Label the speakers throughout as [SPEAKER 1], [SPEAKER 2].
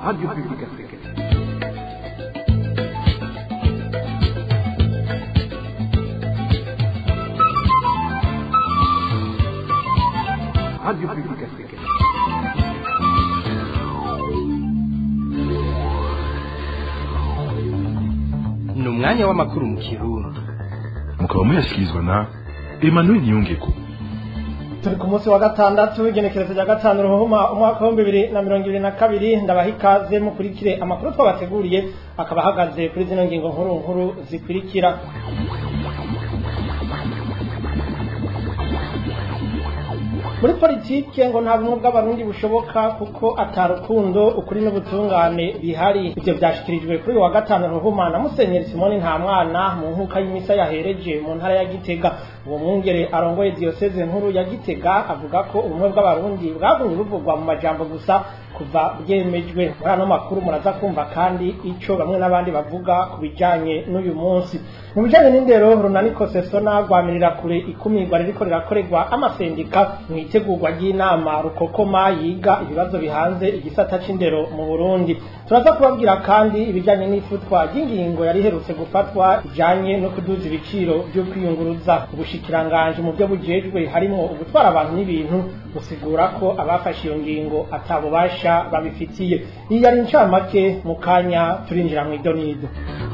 [SPEAKER 1] Radio Publique Africaine. Radio Publique Africaine.
[SPEAKER 2] ni umwanya w'amakuru mu kirundi
[SPEAKER 3] mukaba muyashyikirizwa na emmanuel niyongeko
[SPEAKER 4] turi ku munsi wa gatandatu w'igenekerezo rya gatanu ruhuma umwaka w'ibihumbi bibiri na mirongo ibiri na kabiri ndabaha ikaze mukurikire amakuru twabateguriye akaba ahagaze kuri zino ngingo nkuru nkuru zikurikira muri politike ngo nta bumwe bw'abarundi bushoboka kuko atarukundo ukuri n'ubutungane bihari ivyo vyashikirijwe kuri uyu wa gatanu ruhuma na musenyeri simoni nta mwana mu nkuka y'imisa yahereje mu ntara ya gitega uwo mwungere arongoye diyoseze nkuru ya gitega avuga ko ubumwe bw'abarundi bwagumye buvugwa mu majambo gusa kuva bwemejwe muri ano makuru muraza kumva kandi ico bamwe n'abandi bavuga ku bijanye n'uyu munsi mu bijanye n'indero runaniko sesona rwamirira kure ikumirwa ririko rirakorerwa amasendika mu itegurwa ry'inama rukokoma yiga ibibazo bihanze igisata c'indero mu burundi turaza kubabwira kandi ibijanye n'ifutwa ry'ingingo yari iherutse gufatwa ijanye no kuduza ibiciro vyo kwiyunguruza ubushikiranganji mu byo bujejwe harimwo ugutwara abantu n'ibintu gusigura ko abafashe iyo ngingo atabubasha babifitiye iyi yari incamake mu kanya turinjira mu idonido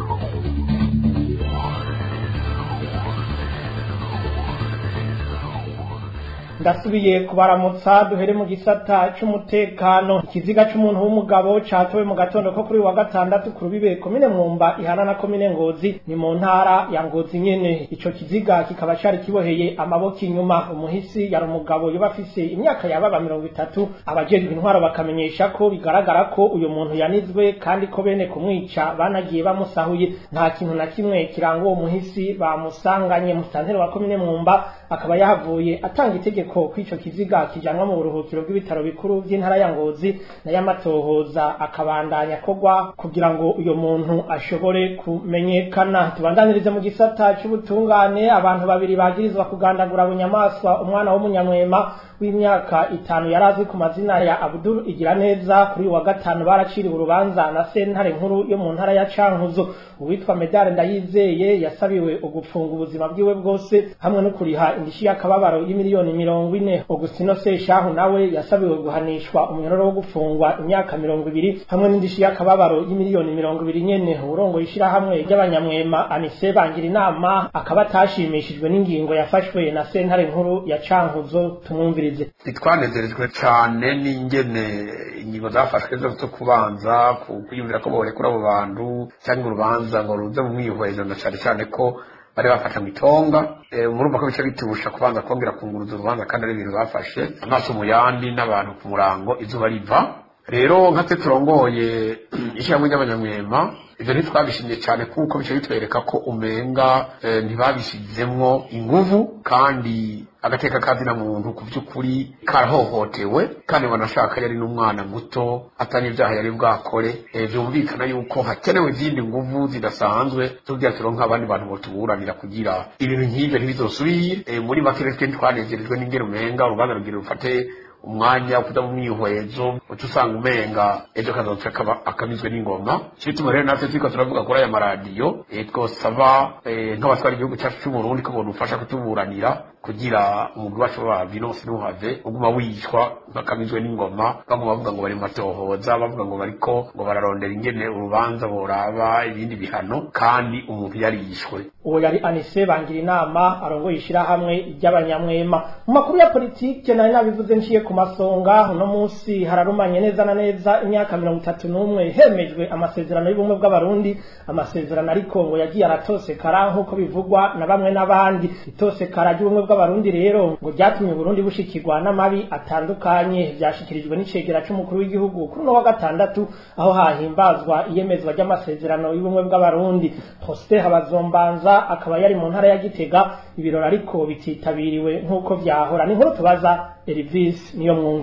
[SPEAKER 4] ndasubiye kubaramutsa duhere mu gisata c'umutekano ikiziga c'umuntu w'umugabo catowe mu gatondo ko kuri uyu wa gatandatu ku rubibe komine mwumba ihana na komine ngozi ni mu ntara ya ngozi nyene ico kiziga kikaba cari kiboheye amaboko inyuma umuhisi yari umugabo yoba afise imyaka yababa mirongo itatu abajejwe intwaro bakamenyesha ko bigaragara ko uyu muntu yanizwe kandi ko bene kumwica banagiye bamusahuye nta kintu na kimwe kiranga uwo muhisi bamusanganye musitanteri wa komine mwumba akaba yahavuye atanga itegeko ko ico kiziga kijanwa mu buruhukiro bw'ibitaro bikuru vy'intara ya Ngozi na y'amatohoza akabandanya kogwa kugira ngo uyo muntu ashobore kumenyekana tubandanirize mu gisata c'ubutungane abantu babiri bagirizwa kugandagura bunyamaswa umwana w'umunyamwema w'imyaka itanu yarazwi ku mazina ya Abdul Igiraneza kuri uyu wa gatanu baraciriwe urubanza na sentare nkuru yo mu ntara ya Cankuzo uwitwa Medare Ndayizeye yasabiwe ugupfunga ubuzima bwiwe bwose hamwe no kuriha indishi y'akababaro y'imiliyoni mirongo ine Augustino Seshahu nawe yasabiwe guhanishwa umunyororo wo gufungwa imyaka mirongo ibiri hamwe n'indishi y'akababaro y'imiliyoni mirongo ibiri nyene urongo ishirahamwe ry'abanyamwema Anise bangira inama akaba atashimishijwe n'ingingo yafashwe na sentare nkuru ya Cankuzo tumwumvirize
[SPEAKER 5] ntitwanezerejwe cyane n'ingene ingingo zafashwe zo zo kubanza kwiyumvira ko borekura abo bantu cyangwa urubanza ngo ruze mu mwihwezo na cyane cyane ko bari bafata mu itonga murumva ko bica bitubusha kubanza kongera kunguruza urubanza kandi ari ibintu bafashe amaso mu yandi n'abantu ku murango izuba riva rero nka twe turongoye ishyirahamwe ry'abanyamwema ivyo ntitwabishimye cyane kuko bica bitwereka ko umenga ntibabishizemwo inguvu kandi agateka kazina muntu ku by'ukuri karahohotewe kandi banashaka yari n'umwana muto atari ibyaha yari bwakore byumvikana yuko hakenewe izindi nguvu zidasanzwe tugira turonka abandi bantu botuburanira kugira ibintu nk'ivyo ntibizosubire muri make twe twanezerejwe n'ingero umenga urubanza rugira rufate umwanya kuja mu mwihwezo uca usanga umenga ejo kazoca akamizwe n'ingoma cyo bituma rero natwe turiko turavuga kuri aya maradiyo twosaba nk'abatwara igihugu cyacu c'uburundi ko bodufasha kutuburanira kugira umugwi wacu wa vinose ntuhave uguma wishwa bakamizwe n'ingoma baguma bavuga ngo bari mu matohoza bavuga ngo bariko ngo bararondera ingene urubanza boraba ibindi bihano kandi umuntu yarishwe
[SPEAKER 4] uwo yari anise bangira inama arongoye ishirahamwe ry'abanyamwema mu makuru ya politike nari nabivuze nciye ku masonga uno munsi hararumanye neza na neza imyaka mirongo itatu n'umwe hemejwe amasezerano y'ubumwe bw'abarundi amasezerano ariko ngo yagiye aratosekara nk'uko bivugwa na bamwe n'abandi itosekara ry'ubumwe bw'abarundi rero ngo ryatumye Burundi bushikirwa n'amabi atandukanye byashikirijwe n'icegera c'umukuru w'igihugu kuri uno wa gatandatu aho hahimbazwa iyemezwa ry'amasezerano y'ubumwe bw'abarundi Prosper Habazombanza akaba yari mu ntara ya Gitega ibirori ariko bititabiriwe nk'uko vyahora ni nkuru tubaza Elvis niyo mwungere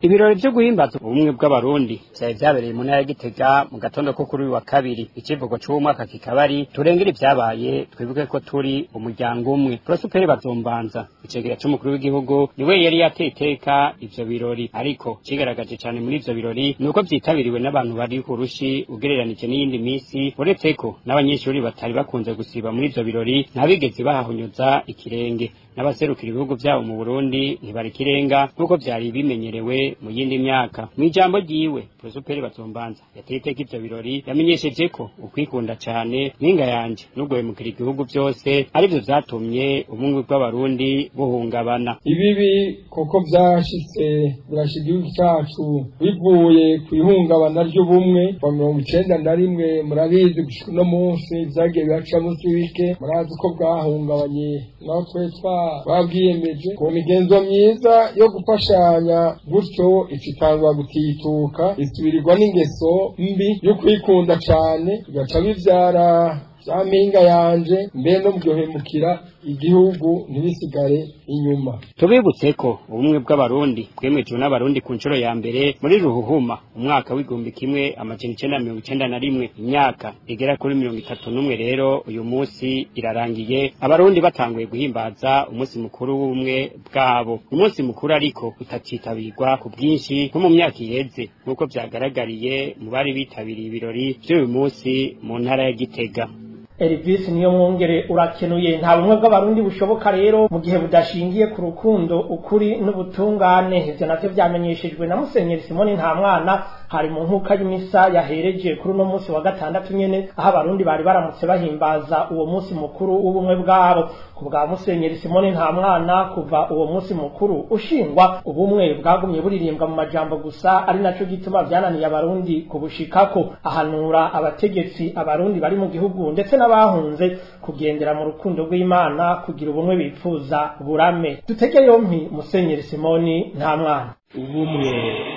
[SPEAKER 6] ibirori vyo guhimbaza ubumwe bw'abarundi vyari vyabereye mu ntara ya gitega mu gatondo ko kuri uyu wa kabiri ikivugo c'uwo mwaka kikaba ari turengere ivyabaye twibuke ko turi umuryango umwe prosuperi bazombanza icegera c'umukuru w'igihugu niwe yari yateye iteka ivyo birori ariko cigaragaje cane muri ivyo birori ni uko vyitabiriwe n'abantu bari ku rushi ugereranije n'iyindi misi uretse ko n'abanyeshuri batari bakunze gusiba muri ivyo birori ntabigeze bahahonyoza ikirenge n'abaserukira ibihugu vyabo mu Burundi ntibari kirenga nk'uko vyari bimenyerewe mu yindi myaka mu ijambo ryiwe prosuperi bazombanza yateye iteka ivyo birori yamenyesheje ko ukwikunda cane mpinga yanje no guhemukira igihugu vyose arivyo vyatumye ubumwe bw'abarundi buhungabana
[SPEAKER 7] ibibi koko vyashitse birasha igihugu cacu bivuye ku ihungabana ry'ubumwe wa mirongo icenda na rimwe murabizi gushika uno munsi vyagiye biraca munsi wike murazi ko bwahungabanye naho twe twa babwiyemeje ku migenzo myiza yo gufashanya gutyo icitangwa gutituka isubirirwa n'ingeso mbi yo kwikunda cane bigaca bivyara vya mpinga yanje mbe no muryohemukira igihugu ntibisigare inyuma
[SPEAKER 6] tubibutse ko ubumwe bw'abarundi bwemejwe n'abarundi ku nshuro ya mbere muri ruhuhuma umwaka w'igihumbi kimwe amajana icenda na mirongo icenda na rimwe imyaka igera kuri mirongo itatu n'umwe rero uyu munsi irarangiye abarundi batanguye guhimbaza umunsi mukuru w'ubumwe bwabo umunsi mukuru ariko utacitabirwa ku bwinshi nko mu myaka iheze nk'uko vyagaragariye mu bari bitabiriye ibirori vy'uyu munsi mu ntara ya gitega
[SPEAKER 4] Elvis niyo mwongere urakenuye nta bumwe bw'abarundi bushoboka rero mu gihe budashingiye ku rukundo ukuri n'ubutungane ivyo navyo vyamenyeshejwe na Musenyeri Simoni nta mwana hari mu nkuka y'imisa yahereje kuri uno munsi wa gatandatu nyene aho abarundi bari baramutse bahimbaza uwo munsi mukuru w'ubumwe bwabo ku bwa Musenyeri Simoni nta mwana kuva uwo munsi mukuru ushingwa ubumwe bwagumye buririmbwa mu majambo gusa ari naco gituma vyananiye abarundi kubushikako ahanura abategetsi abarundi bari mu gihugu ndetse n'abahunze kugendera mu rukundo rw'Imana kugira ubumwe bipfuza burame dutege yompi Musenyeri Simoni nta mwana
[SPEAKER 8] ubumwe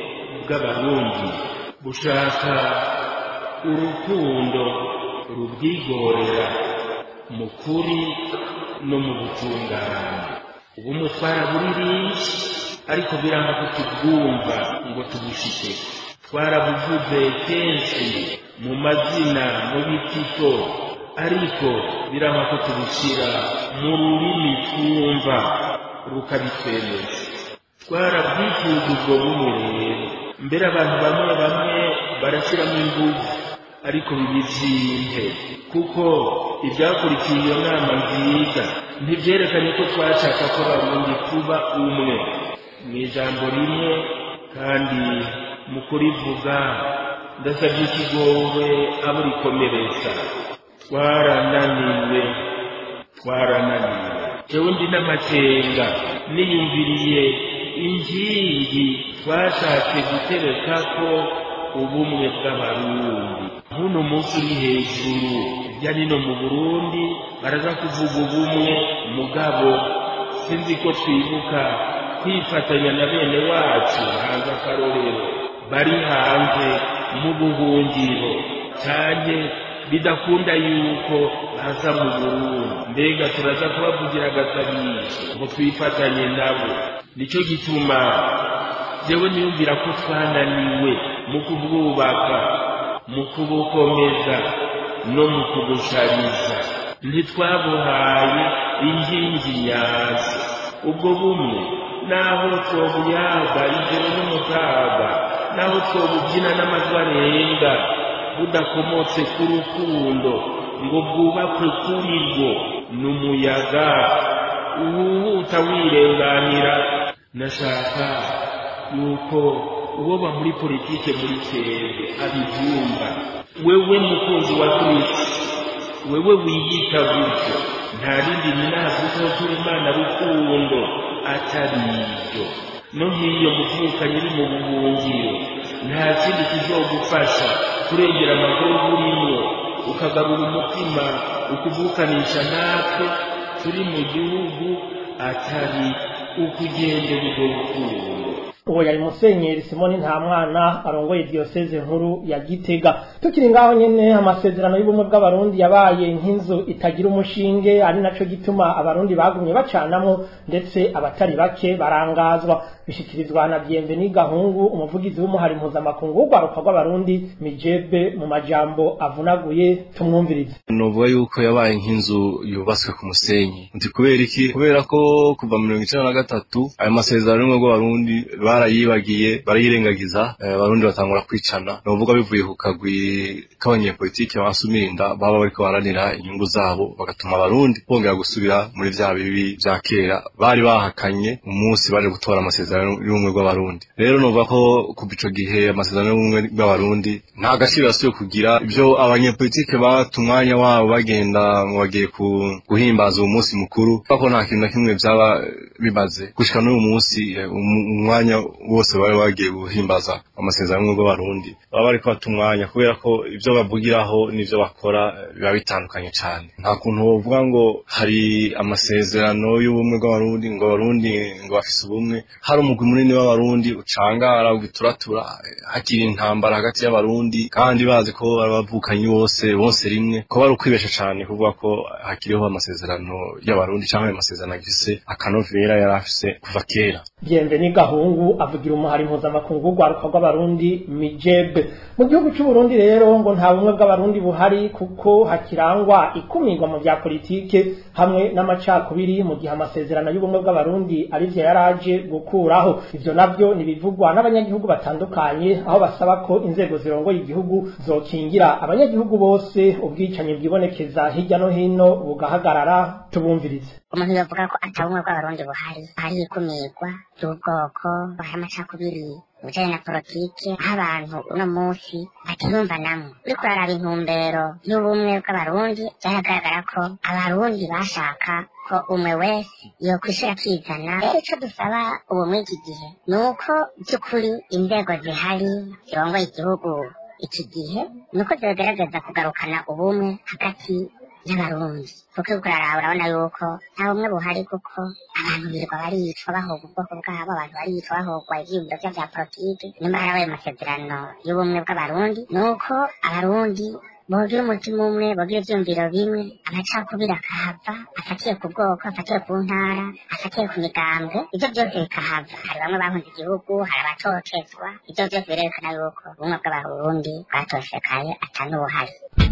[SPEAKER 8] bw'abarundi bushaka urukundo rubwigorera mu kuri no mu butungane ubumwe twaraburirinze ariko biranga ko tubwumva ngo tubushike twarabuvuze kenshi mu mazina mu bitito ariko biranga ko tubushyira mu rurimi twumva rukabitwemeza twarabwifuza ubwo bumwe rero mbere abantu bamwe bamwe barashyiramo ingufu ariko bibizimbe kuko ibyakurikiye iyo nama nziza ntibyerekanye ko twashaka ko abarundi tuba umwe mu ijambo rimwe kandi mu kurivuga ndasabye ikigowe abo rikomeretsa twarananiwe twarananiwe jewe ndi n'amakenga niyumviriye inkingi twashatse gutereka ko ubumwe bw'abarundi nk'uno munsi uri hejuru hirya nino mu burundi baraza kuvuga ubumwe mugabo sinzi ko twibuka kwifatanya na bene wacu hanze akarorero bari hanze mu buhungiro cyane bidakunda yuko baza mu burundi mbega turaza kubavugira agasabisho ngo twifatanye nabo nicyo gituma jewe niyumvira ko twananiwe mu kubwubaka mu kubukomeza no mu kubushariza ntitwabuhaye inkingi nyazo ubwo bumwe naho twobuyaga ijoro n'umutaga naho twobubyina n'amajwi arenga budakomotse ku rukundo ngo bwubakwe kuri rwo n'umuyaga uwuhuta wirenganira nashaka yuko uwoba muri politike muri twebwe abibyumva wewe mukunzi wa kristo wewe wiyita gutyo nta rindi ninazi ko turi imana rukundo atari ibyo no nk'iyo muvukanye uri mu buhungiro nta kindi kizogufasha kurengera amaguru urimo ukagarura umutima ukuvukanisha natwe turi mu gihugu atari ukugendera ubwo rukundo
[SPEAKER 4] uwo yari musenyeri simoni nta mwana arongoye diyoseze nkuru ya gitega tukiri ngaho nyene amasezerano y'ubumwe bw'abarundi yabaye nk'inzu itagira umushinge ari naco gituma abarundi bagumye bacanamwo ndetse abatari bake barangazwa bishikirizwa na Bienveni Gahungu umuvugizi w'umuhari mpuzamakungu w'urwaruka rw'abarundi mijebe mu majambo avunaguye tumwumvirize
[SPEAKER 9] novuga yuko yabaye nk'inzu yubatswe ku musenyi nti kubera iki kubera ko kuva mirongo icenda na gatatu ayo masezerano y'ubumwe bw'abarundi barayibagiye barayirengagiza abarundi batangura kwicana novuga bivuye ku kagwi k'abanyepolitike basumirinda baba bariko baranira inyungu zabo bagatuma abarundi bongera gusubira muri vya bibi vya kera bari bahakanye umunsi baje gutora amasezerano y'ubumwe bw'abarundi rero novuga ko kuva ico gihe amasezerano y'ubumwe bw'abarundi nta gaciro yasubiye kugira ivyo abanyepolitike bata umwanya wabo bagenda ngo bagiye guhimbaza uwo munsi mukuru ko nta kintu na kimwe vyaba bimaze gushika n'uyu munsi umwanya wose bari bagiye guhimbaza amasezerano y'ubumwe bw'abarundi baba bariko bata umwanya kubera ko ivyo bavugiraho n'ivyo bakora biba bitandukanye cane nta kuntu wovuga ngo hari amasezerano y'ubumwe bw'abarundi ngo abarundi ngo bafise ubumwe hari umugwi munini w'abarundi ucangara ugituratura hakiri intambara hagati y'abarundi kandi bazi ko abavukanyi bose bose rimwe ko bari ukwibesha cane kuvuga ko hakiriho amasezerano y'abarundi canke ayo masezerano agifise akanovera yari afise kuva kera
[SPEAKER 4] Bienveni Gahungu avugira umuhari mpuzamakungu w'urwaruka rw'abarundi mijebe mu gihugu c'uburundi rero ngo nta bumwe bw'abarundi buhari kuko hakirangwa ikumirwa mu vya politike hamwe n'amacakubiri mu gihe amasezerano y'ubumwe bw'abarundi arivyo yaraje gukuraho ivyo navyo nibivugwa n'abanyagihugu batandukanye aho basaba ko inzego zirongoye igihugu zokingira abanyagihugu bose ubwicanyi bwibonekeza hirya no hino bugahagarara tubumvirize
[SPEAKER 10] umuntu yovuga ko atabumwe bw'abarundi buhari hari ikumirwa ry'ubwoko hari amacakubiri bijanye na politike aho abantu uno munsi batiyumva namwe uriko uraraba intumbero y'ubumwe bw'abarundi vyaragaragara ko abarundi bashaka ko umwe wese yokwishura akizana rero ico dusaba ubu muri iki gihe ni uko by'ukuri inzego zihari zirongoye igihugu iki gihe ni uko zigerageza kugarukana ubumwe hagati y'abarundi kuko uriko uraraba urabona yuko nta bumwe buhari kuko abantu birirwa baricwa bahogwa ubwoko bwabo abantu baricwa bahogwa ivyiyumviro vyabo vya politike nyuma harabaye amasezerano y'ubumwe bw'abarundi ni uko abarundi bogira umutima umwe bogira ivyumviro bimwe amacakubiri akahava afatiye ku bwoko afatiye ku ntara afatiye ku migambwe ivyo byose bikahava hari bamwe bahunze igihugu hari abatotezwa ivyo byose birerekana yuko ubumwe bw'abarundi bwatoshekaye atanubuhari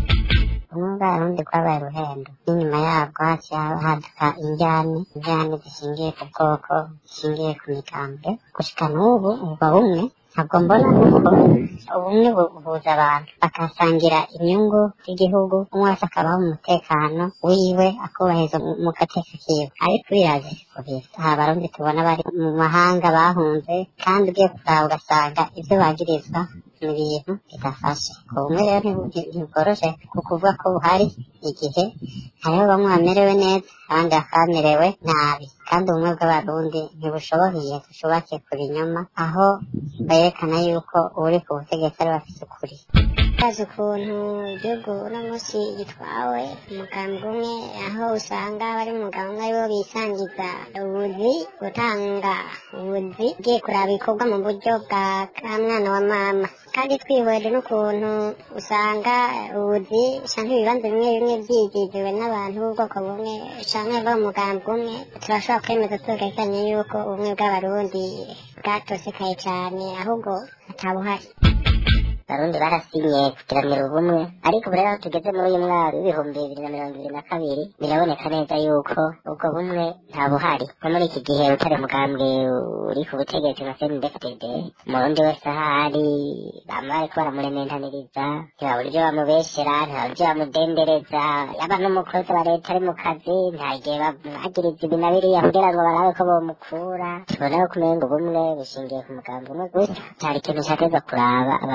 [SPEAKER 10] ubumwe bw'abarundi bwabaye ruhendo n'inyuma yabwo haciye haduka injyane injyane zishingiye ku bwoko zishingiye ku migambwe gushika n'ubu ubwo bumwe ntabwo mbona kuko ubumwe buhuza abantu bakasangira inyungu z'igihugu umwe wese akabaho mu mutekano wiwe akubahiriza mu gateka kiwe ariko biraje siko bisa aha abarundi tubona bari mu mahanga bahunze kandi ugiye kuraba ugasanga ivyo bagirizwa ni ibintu bidafashe ubumwe rero ntibworoshe kukuvuga ko buhari igihe hariho bamwe bamerewe neza abandi bakaba bamerewe nabi kandi ubumwe bw'abarundi ntibushoboheye bushubakiye ku binyoma aho berekana yuko uri ku butegetsi ari bafise ukuri
[SPEAKER 11] bazi ukuntu igihugu uno munsi gitwawe umugambwe umwe aho usanga bari umugabo umwe aribo bisangiza ubuzi gutanga ubuzi ugiye kuraba ibikorwa mu buryo bwa ka mwana wa mama kandi twihweje n'ukuntu usanga ubuzi canke ibibanza bimwe bimwe vyigiziwe n'abantu b'ubwoko bumwe canke b'umugambwe umwe turashobora kwemeza tugahisanye yuko ubumwe bw'abarundi bwatosekaye cane ahubwo atabuhari
[SPEAKER 10] abarundi barasinye kugiranira ubumwe ariko ubu rero aho tugeze muri uyu mwaka w'ibihumbi bibiri na mirongo ibiri na kabiri biraboneka neza yuko ubwo bumwe nta buhari nko muri iki gihe utari umugambwe uri ku butegetsi nka cndfdd umurundi wese ahari bama bariko baramurementaniriza nta buryo bamubeshera nta buryo bamudendereza yaba n'umukozi wa leta ari mu kazi nta gihe bamwagiriza ibi na biriya kugira ngo barabe ko bomukura tubona ko kumenga ubumwe bushingiye ku mugambi umwe gusa cyari ikintu cyateza kuraba abarundi bose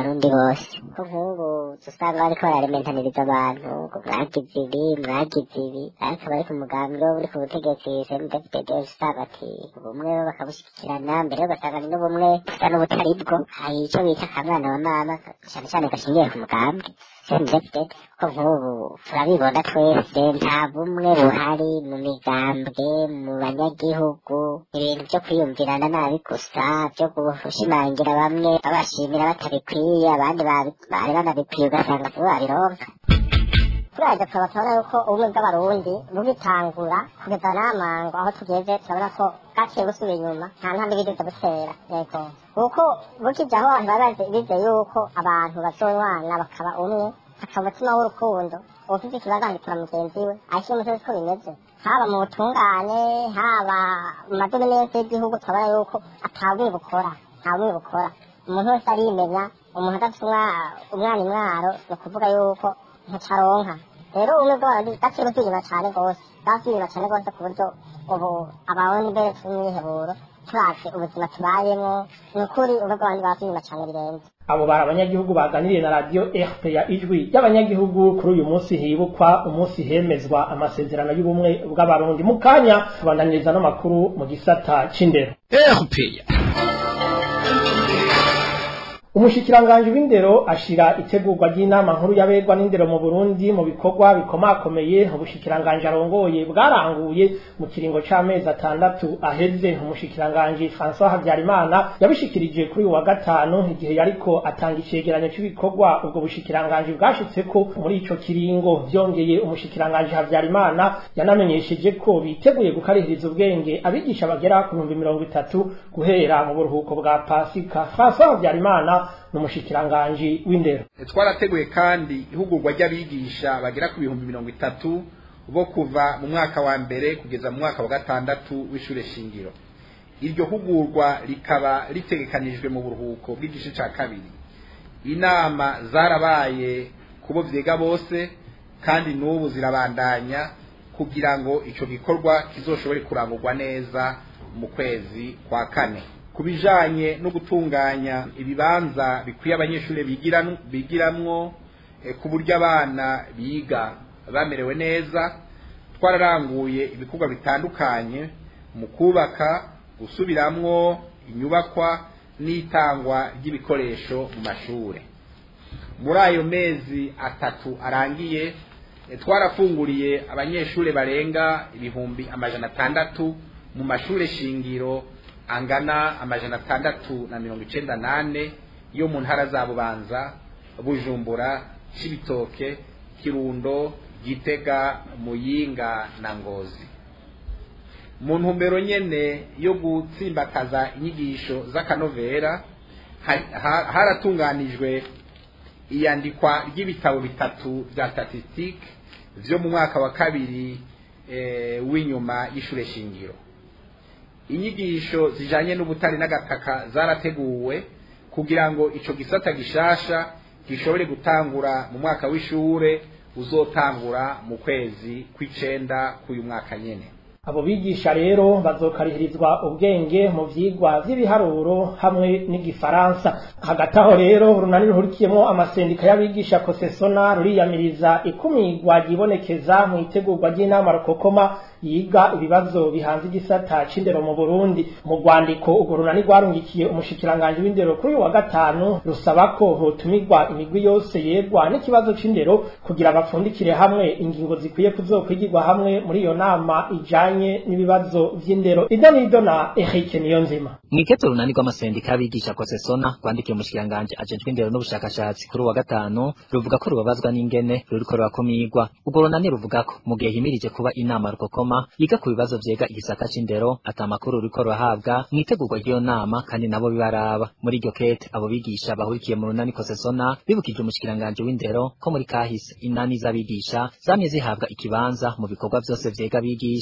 [SPEAKER 11] rwose ko nk'ubu usanga bariko bararementaniriza abantu ngo mwagize ibi mwagize ibi ariko bari ku mugambi wo uri ku butegetsi cndfdd usanga ati ubumwe bakabushyigikirana mbere ugasanga ni n'ubumwe busa n'ubutari bwo hari ico bita akamwana wa mama cyane cyane gashingiye ku mugambi cndfdd ko nk'ubu turabibona twese nta bumwe buhari mu migambwe mu banyagihugu ibintu byo kwiyumvirana nabi gusa byo gushimangira bamwe babashimira batabikwiye abandi babi- bari banabikwiye ugasanga sibo babironka turaje tukaba tubona yuko ubumwe bw'abarundi bugitangura kugeza n'amango aho tugeze turabona ko bwaciye busubira inyuma nta ntambwe bigeze butera yego kuko bukije aho abantu baba bazi- bizeye yuko abantu bazonywana bakaba umwe hakaba umutima w'urukundo uwufite ikibazo agitura mugenzi we ariko iyo musozi ko bimeze haba mu butungane haba mu madomene yose y'igihugu turabona yuko atabumwe bukora nta bumwe bukora umuntu wese arimenya umuntu adafite umwa- umwana imwaro ni ukuvuga yuko ntacaronka rero ubumwe bw'abarundi gaciye busubira inyuma cane rwose bwasubiye inyuma cane rwose ku buryo ubu abarundi mbere turi mwiheburo turavye ubuzima tubayemwo ni ukuri ubumwe bw'abarundi bwasubiye inyuma cane birenze
[SPEAKER 4] abo bari abanyagihugu baganiriye na radiyo rpa ijwi y'abanyagihugu kuri uyu munsi hibukwa umunsi hemezwa amasezerano y'ubumwe bw'abarundi mu kanya tubandaniriza n'amakuru mu gisata c'indero
[SPEAKER 2] erupeya
[SPEAKER 4] umushikiranganji w'indero ashira itegurwa ry'inama nkuru y'abegwa n'indero mu Burundi mu bikorwa bikomakomeye ubushikiranganji arongoye bwaranguye mu kiringo c'amezi atandatu aheze umushikiranganji François Habyarimana yabishikirije kuri uyu wa gatanu igihe yariko atanga icegeranyo cy'ibikorwa ubwo bushikiranganji bwashitseko muri ico kiringo vyongeye umushikiranganji Habyarimana yanamenyesheje ko biteguye gukarihiriza ubwenge abigisha bagera ku bihumbi mirongo itatu guhera mu buruhuko bwa Pasika François Habyarimana n'umushikiranganji w'indero
[SPEAKER 12] twarateguye kandi ihugurwa ry'abigisha bagera ku bihumbi mirongo itatu bo kuva mu mwaka wa mbere kugeza mu mwaka wa gatandatu w'ishure shingiro iryo hugurwa rikaba ritegekanijwe mu buruhuko bw'igice ca kabiri inama zarabaye kubo vyega bose kandi n'ubu zirabandanya kugira ngo ico gikorwa kizoshobore kurangurwa neza mu kwezi kwa kane ku bijanye no gutunganya ibibanza bikwiye abanyeshuri bigiran- bigiramwo eh, ku buryo abana biga bamerewe neza twararanguye ibikorwa bitandukanye mu kubaka gusubiramwo inyubakwa n'itangwa ry'ibikoresho mu mashure muri ayo mezi atatu arangiye eh, twarafunguriye abanyeshuri barenga ibihumbi amajana atandatu mu mashure shingiro angana amajana atandatu na mirongo icenda nane yo mu ntara za bubanza bujumbura cibitoke kirundo gitega muyinga na ngozi mu ntumbero nyene yo gutsimbataza inyigisho z'akanovera ha- ha- haratunganijwe iyandikwa ry'ibitabo bitatu vya statistique vyo mu mwaka wa kabiri eh, w'inyuma y'ishure shingiro inyigisho zijanye n'ubutare n'agataka zarateguwe kugira ngo ico gisata gishasha gishobore gutangura mu mwaka w'ishure uzotangura mu kwezi kw'icenda k'uyu mwaka nyene
[SPEAKER 4] abo bigisha rero bazokarihirizwa ubwenge mu vyigwa vy'ibiharuro hamwe n'igifaransa hagati aho rero urunani ruhurikiyemwo amasendika y'abigisha kosesona ruriyamiriza ikumigwa ryibonekeza mu itegurwa ry'inama rukokoma yiga ibibazo bihanze igisata c'indero mu Burundi mu rwandiko urwo runani rwarungikiye umushikiranganji w'indero kuri uyu wa gatanu rusaba ko hotumirwa imigwi yose yegwa n'ikibazo c'indero kugira bapfundikire hamwe ingingo zikwiye kuzokwigirwa hamwe muri iyo nama ijanye n'ibibazo vy'indero idonido na Eric Niyonzima
[SPEAKER 13] mwiketo runani rw'amasendika y'abigisha kosesona rwandikiye umushikiranganji ajejwe indero n'ubushakashatsi kuri uwa gatanu ruvuga ko rubabazwa n'ingene ruriko rurakumigwa urwo runani ruvuga ko mu gihe himirije kuba inama rukokoma yiga ku bibazo vyega igisata c'indero ata makuru ruriko rurahabwa mwitegurwa ry'iyo nama kandi nabo bibaraba muri iryo kete abo bigisha bahurikiye mu runani kosesona bibukije umushikiranganji w'indero ko muri kahise inani z'abigisha zamye zihabwa ikibanza mu bikorwa vyose vyega abigisha maze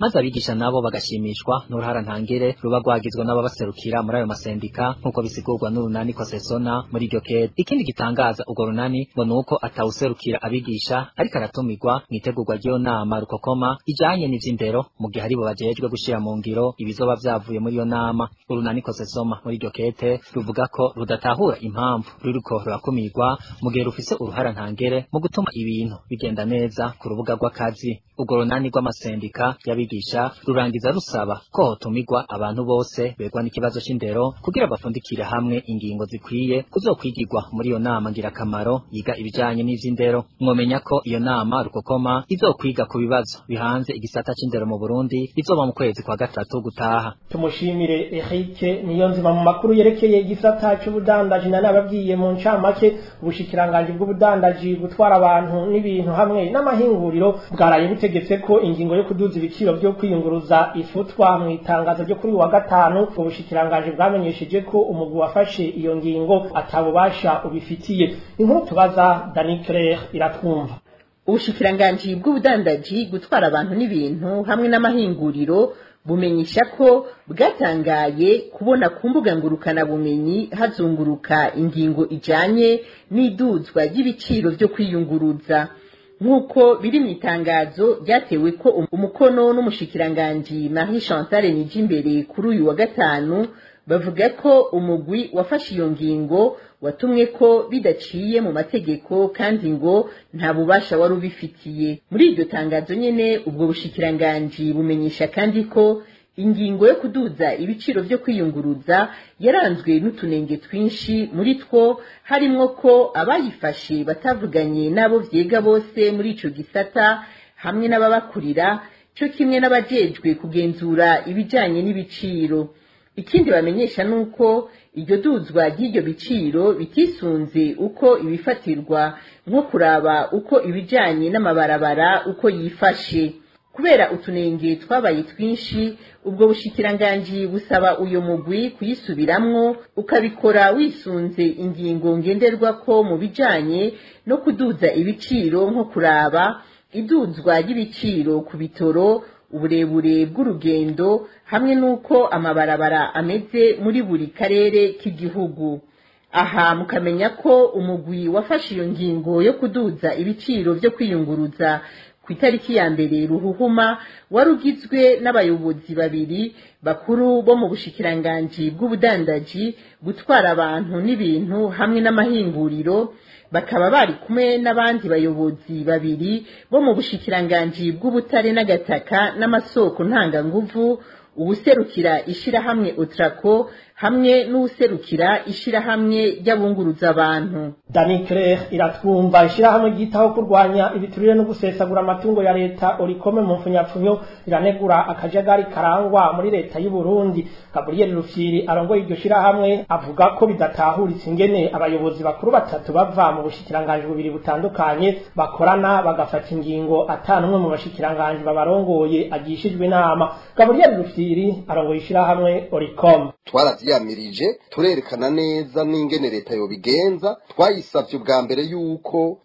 [SPEAKER 13] maze abigisha nabo bagashimishwa n'uruhara ntangere ruba rwagizwe n'ababaserukira muri ayo masendika nk'uko bisigurwa n'urunani kosesona muri iryo kete ikindi gitangaza urwo runani ngo ni uko atawuserukira abigisha ariko aratumirwa mu itegurwa ry'iyo nama rukokoma ijanye n'ivy'indero mu gihe aribo bajejwe gushira mu ngiro ibizoba vyavuye muri iyo nama urunani kosesoma muri iryo kete ruvuga ko rudatahura impamvu ruriko rurakumirwa mu gihe rufise uruhara ntangere mu gutuma ibintu bigenda neza ku rubuga rw'akazi urwo runani rw'amasendika y'abigisha rurangiza rusaba ko hotumirwa abantu bose begwa n'ikibazo c'indero kugira bafundikire hamwe ingingo zikwiye kuzokwigirwa muri iyo nama ngirakamaro yiga ibijanye n'ivy'indero mwomenya ko iyo nama rukokoma izokwiga ku bibazo bihanze igisata c'indero mu Burundi izoba mu kwezi kwa gatatu gutaha
[SPEAKER 4] tumushimire Eric niyo nzima mu makuru yerekeye igisata c'ubudandaji na nababwiye mu ncamake ubushikiranganje bw'ubudandaji gutwara abantu n'ibintu hamwe n'amahinguriro bwaraye butegetse ko ingingo yo kuduza ibiciro byo kwiyunguruza ifutwa mu itangazo ryo kuri wa gatanu ubushikiranganje bwamenyesheje ko umugwi wafashe iyo ngingo atabubasha ubifitiye inkuru tubaza Dani Claire iratwumva
[SPEAKER 14] ubushikiranganji bw'ubudandaji gutwara abantu n'ibintu hamwe n'amahinguriro bumenyesha ko bwatangaye kubona ku mbuga ngurukanabumenyi hazunguruka ingingo ijanye n'iduzwa ry'ibiciro byo kwiyunguruza nk'uko biri mu itangazo ryatewe ko umukono n'umushikiranganji Marie Chantal Nijimbere kuri uyu wa gatanu bavuga ko umugwi wafashe iyo ngingo watumwe ko bidaciye mu mategeko kandi ngo nta bubasha wari ubifitiye muri iryo tangazo nyene ubwo bushikiranganji bumenyesha kandi ko ingingo yo kuduza ibiciro byo kwiyunguruza yaranzwe n'utunenge twinshi muri two harimwo ko abayifashe batavuganye n'abo vyega bose muri ico gisata hamwe n'ababakurira cyo kimwe n'abajejwe kugenzura ibijanye n'ibiciro ikindi bamenyesha nuko iryo duzwa ry'iryo biciro bitisunze uko ibifatirwa nko kuraba uko ibijanye n'amabarabara uko yifashe kubera utunenge twabaye twinshi ubwo bushikiranganji busaba uyo mugwi kuyisubiramwo ukabikora wisunze ingingo ngenderwako mu bijanye no kuduza ibiciro nko kuraba iduzwa ry'ibiciro ku bitoro uburebure bw'urugendo hamwe n'uko amabarabara ameze muri buri karere k'igihugu aha mukamenya ko umugwi wafashe iyo ngingo yo kuduza ibiciro byo kwiyunguruza ku itariki ya mbere ruhuhuma wari ugizwe n'abayobozi babiri bakuru bo mu bushikiranganji bw'ubudandaji gutwara abantu n'ibintu hamwe n'amahinguriro bakaba bari kumwe n'abandi bayobozi babiri bo mu bushikiranganji bw'ubutare n'agataka n'amasoko ntanganguvu uwuserukira ishirahamwe otrako hamwe n'uwuserukira ishirahamwe ry'abunguruza abantu
[SPEAKER 4] Dani Claire iratwumva ishirahamwe ryitaho kurwanya ibiturire no gusesagura amatungo ya leta orikome mu mfunyapfunyo riranegura akajagari karangwa muri leta y'u Burundi Gabriel Rufyiri arongoye iryo shirahamwe avuga ko bidatahuritse ingene abayobozi bakuru batatu bava mu bushikiranganje bubiri butandukanye bakorana bagafata ingingo atanumwe mu bashikiranganje babarongoye agishijwe inama Gabriel Rufyiri arongoye ishirahamwe orikome
[SPEAKER 15] twaravyiyamirije turerekana neza n'ingene leta yobigenza twayisavye ubwa mbere yuko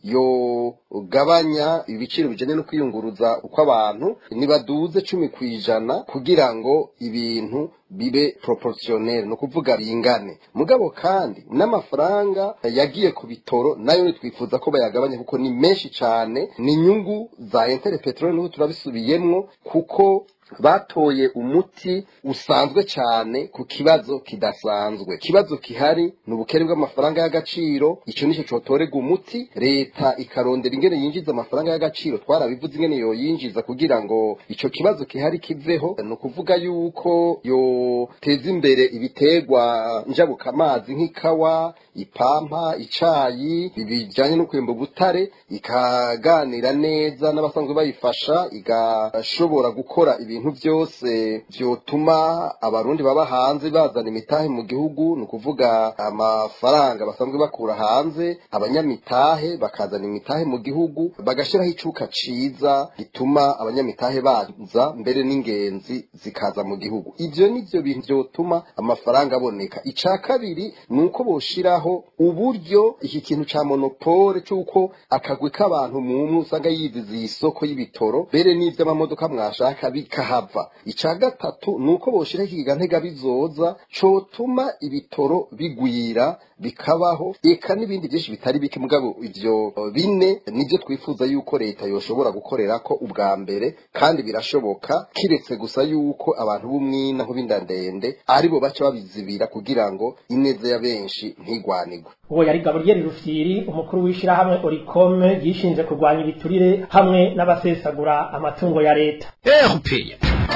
[SPEAKER 15] yogabanya ibiciro bijanye no kwiyunguruza uko abantu nibaduze cumi kw'ijana kugira ngo ibintu bibe proportionnel no kuvuga bingane mugabo kandi n'amafaranga yagiye ku bitoro nayo nitwifuza ko bayagabanya kuko ni menshi cane ni inyungu za intere petrole n'ubu turabisubiyemwo kuko batoye umuti usanzwe cyane ku kibazo kidasanzwe ikibazo kihari ni ubukene bw'amafaranga y'agaciro icyo nicyo cyotorerwa umuti leta ikarondera ingene yinjiza amafaranga y'agaciro twarabivuze ingene yoyinjiza kugira ngo icyo kibazo kihari kiveho ni ukuvuga yuko yoteza imbere ibiterwa njabukamazi nk'ikawa ipampa icayi bijanye no kwimba ubutare ikaganira neza n'abasanzwe bayifasha igashobora gukora ibintu byose vyotuma abarundi baba hanze bazana imitahe mu gihugu ni ukuvuga amafaranga basanzwe bakura hanze abanyamitahe bakazana imitahe mu gihugu bagashiraho icuka ciza gituma abanyamitahe baza mbere n'ingenzi zikaza mu gihugu ivyo ni ivyo bintu vyotuma amafaranga aboneka ica kabiri ni uko boshiraho uburyo iki kintu ca monopole c'uko akagwi k'abantu mumwe usanga yiziziye isoko y'ibitoro mbere n'ivy'amamodoka mwashaka bikahava ica gatatu ni uko boshiraho ikiga ntega bizoza cotuma ibitoro bigwira bikabaho eka n'ibindi byinshi bitari bike mugabo ivyo bine nivyo twifuza yuko leta yoshobora gukorera ko ubwa mbere kandi birashoboka kiretse gusa yuko abantu b'umwina nk'ubinda ndende aribo baca babizibira kugira ngo ineza ya benshi ntigwanigwe
[SPEAKER 4] uwo yari gaburiyeri rufyiri umukuru w'ishirahamwe orikome yishinze kurwanya ibiturire hamwe n'abasesagura amatungo ya leta
[SPEAKER 2] erupeya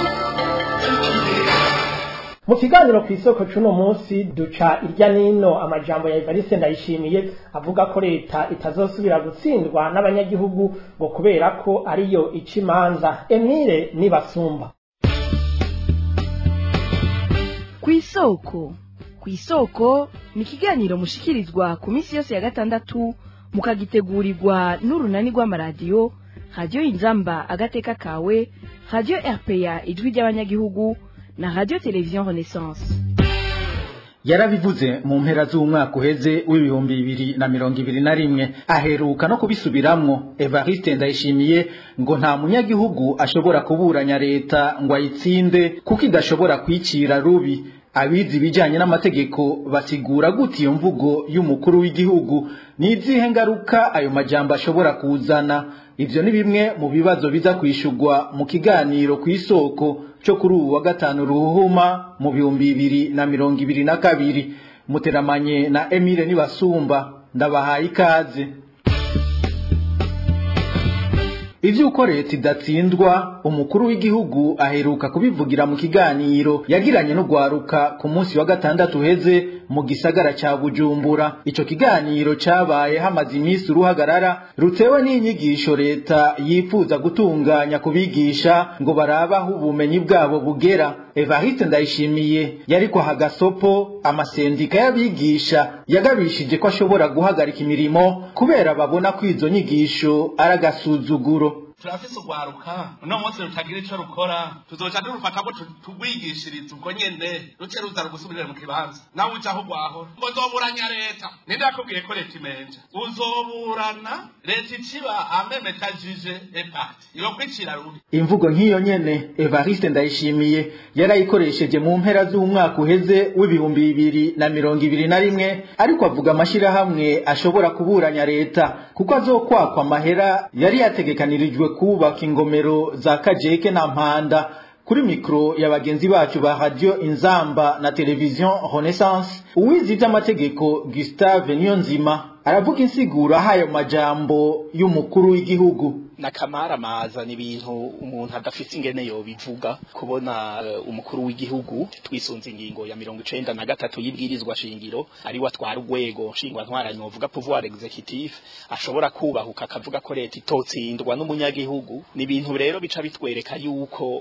[SPEAKER 4] mu kiganiro ku isoko c'uno munsi duca irya nino amajambo ya Evariste Ndayishimiye avuga ko leta itazosubira gutsindwa n'abanyagihugu ngo kubera ko ariyo ica imanza Emile nibasumba
[SPEAKER 16] ku isoko ku isoko ni ikiganiro mushikirizwa ku minsi yose ya gatandatu mukagitegurirwa n'urunani rw'amaradiyo radiyo inzamba agateka kawe radiyo rpa ijwi ry'abanyagihugu na radio televiziyo renaissance
[SPEAKER 17] yarabivuze mu mpera z'umwaka uheze w'ibihumbi bibiri na mirongo ibiri na rimwe aheruka no kubisubiramwo evariste ndayishimiye ngo nta munyagihugu ashobora kuburanya leta ngo ayitsinde kuko idashobora kwicira rubi abizi ibijyanye n'amategeko basigura gute iyo mvugo y'umukuru w'igihugu ni izihe ngaruka ayo majambo ashobora kuzana ivyo ni bimwe mu bibazo biza kwishurwa mu kiganiro ku isoko cyo kuri ubu wa gatanu ruhuma mu bihumbi bibiri na mirongo ibiri na kabiri muteramanye na emile nibasumba ndabahaye ikaze ivy'uko leta idatsindwa umukuru w'igihugu aheruka kubivugira mu kiganiro yagiranye n'ugwaruka ku munsi wa gatandatu uheze mu gisagara ca bujumbura ico kiganiro cabaye hamaze iminsi uruhagarara rutewe n'inyigisho leta yifuza gutunganya kubigisha ngo barabaho ubumenyi bwabo bugera evariste ndayishimiye yariko aha gasopo amasendika y'abigisha yagabishije ko ashobora guhagarika imirimo kubera babona ko izo nyigisho ari agasuzuguro
[SPEAKER 18] turafise urwaruka uno munsi rutagira ico rukora tuzoca durufata ko tugwigishiriza ubwo nyene ruce ruza rugusubirire mu kibanza nawe ujaho urwahora ngo zoburanya leta ninde yakubwiye ko leta imenja uzoburana leta iciba amemetajije epati iyo kwicira rubi
[SPEAKER 17] imvugo nk'iyo nyene evariste ndayishimiye yarayikoresheje mu mpera z'umwaka uheze w'ibihumbi bibiri na mirongo ibiri na rimwe ariko avuga amashirahamwe ashobora kuburanya leta kuko azokwakwa amahera yari yategekanirijwe kubaka ingomero za kajeke na mpanda kuri mikro ya bagenzi bacu ba radio inzamba na televiziyo renaissance uwizi ivy'amategeko gustave niyonzima aravuga insiguro ahayo majambo y'umukuru w'igihugu
[SPEAKER 19] nakamara ni ibintu umuntu adafite ingene yobivuga kubona uh, umukuru w'igihugu twisunze ingingo ya mirongo icenda na gatatu y'ibwirizwa shingiro ari we atwara urwego nshingwa ntwaranye wovuga pouvoir executif ashobora kubahuka akavuga ko leta itotsindwa n'umunyagihugu ni ibintu rero bica bitwereka yuko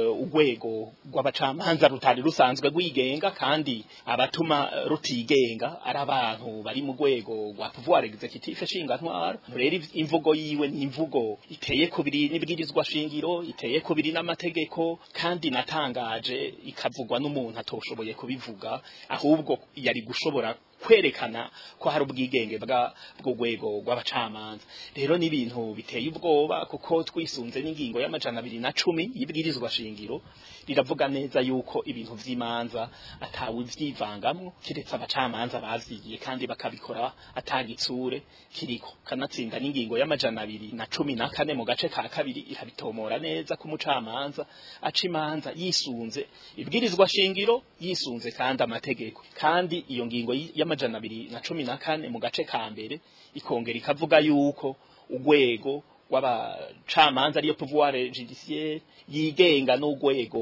[SPEAKER 19] urwego rw'abacamanza rutari rusanzwe rwigenga kandi abatuma rutigenga ari abantu bari mu rwego rwa pouvoir executif nshinga ntwara rero imvugo yiwe ni imvugo iteye kubiri n'ibwirizwa shingiro iteye kubiri n'amategeko kandi natangaje ikavugwa n'umuntu atoshoboye kubivuga ahubwo yari gushobora kwerekana ko hari ubwigenge bw'urwego rw'abacamanza rero ni ibintu biteye ubwoba kuko twisunze n'ingingo y'amajana abiri na cumi y'ibwirizwa shingiro riravuga neza yuko ibintu vy'imanza atawe vyivangamwo kiretse abacamanza bavyigiye kandi bakabikora atagitsure kiriko kanatsinda n'ingingo y'amajana abiri na cumi na kane mu gace ka kabiri irabitomora neza ku mucamanza aca imanza yisunze ibwirizwa shingiro yisunze kandi amategeko kandi iyo ngingo y'amajana abiri na cumi na kane mu gace ka mbere ikongera ikavuga yuko urwego rw'abacamanza ariyo pouvoir judiciaire yigenga n'urwego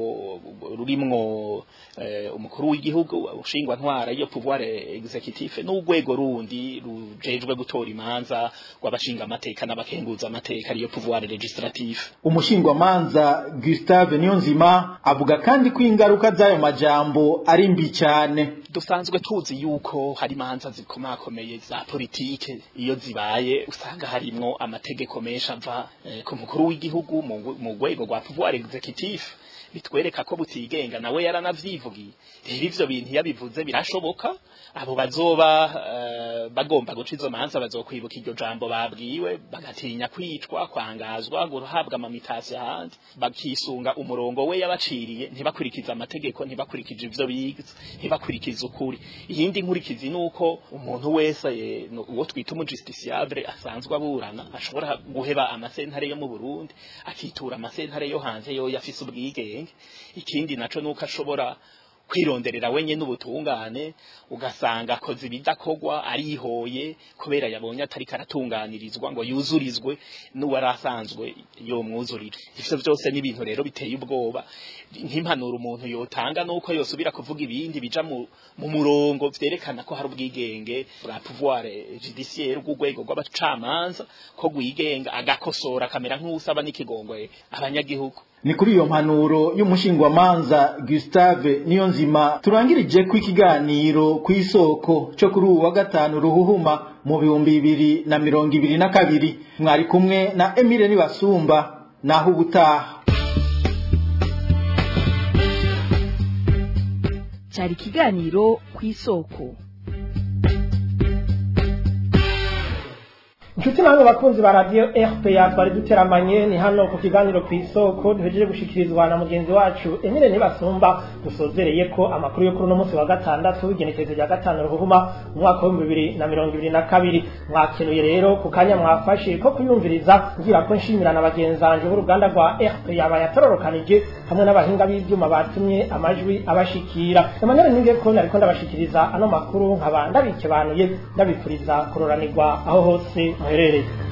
[SPEAKER 19] rurimwo umukuru w'igihugu ushingwa ntwara iyo pouvoir executif n'urwego rundi rujejwe gutora imanza rw'abashinga amateka n'abakenguza amateka ariyo pouvoir legislatif
[SPEAKER 17] umushingwamanza Gustave Niyonzima avuga kandi ko ingaruka z'ayo majambo ari mbi cyane
[SPEAKER 19] dusanzwe tuzi yuko hari imanza zikomakomeye za politike iyo zibaye usanga harimwo amategeko menshi ava ku umukuru w'igihugu mu ngwe- mu rwego rwa pouvoir executif bitwereka ko butigenga nawe yaranavyivugiye rero ivyo bintu iyo abivuze birashoboka abo bazoba eh, bagomba guca izo manza bazokwibuka iryo jambo babwiwe bagatinya kwicwa kwangazwa guhabwa amamitasi ahandi bakisunga umurongo we yabaciriye ntibakurikize amategeko ntibakurikije ivyo bize ntibakurikize ukuri iyindi nkurikizi ni uko umuntu wese eh, no- uwo twita umujusticiable asanzwe aburana ashobora guheba amasentare yo mu Burundi akitura amasentare yo hanze yo yafise ubwigenge ikindi naco nuko ashobora kwironderera wenye n'ubutungane ugasanga akoze ibidakogwa arihoye kubera yabonye atari karatunganirizwa ngo yuzurizwe n'uwari asanzwe yomwuzurira ivyo vyose ni ibintu rero biteye ubwoba nk'impanuro umuntu yotanga nuko yosubira kuvuga ibindi bija mu, mu murongo vyerekana ko hari ubwigenge bwa pouvoir judiciaire bw'urwego rw'abacamanza ko rwigenga agakosora akamera nk'usaba n'ikigongwe abanyagihugu
[SPEAKER 17] ni kuri iyo mpanuro y'umushingwamanza Gustave Niyonzima turangirije ku ikiganiro ku isoko cyo kuri ubu wa gatanu ruhuhuma mu bihumbi bibiri na mirongo ibiri na kabiri mwari kumwe na Emile Nibasumba naho ubutaha
[SPEAKER 16] cyari ikiganiro ku isoko
[SPEAKER 4] inshuti namwe bakunzi ba radiyo rpa twari duteramanye ni hano ku kiganiro ku isoko duhejeje gushikirizwa na mugenzi wacu emile ntibasumba dusozereye ko amakuru yo kuri uno munsi wa gatandatu w'igenekerezo rya gatanu ruhuma mu mwaka w'ibihumbi bibiri na mirongo ibiri na kabiri mwakenuye rero ku kanya mwafashe ko kuyumviriza ngira ko nshimira na bagenzanje b'uruganda rwa rpa bayatororokanije hamwe n'abahinga b'ibyuma batumye amajwi abashikira emmanuel ninge ko nariko ndabashikiriza ano makuru nkaba ndabikebanuye ndabifuriza kuroranirwa aho hose muherereye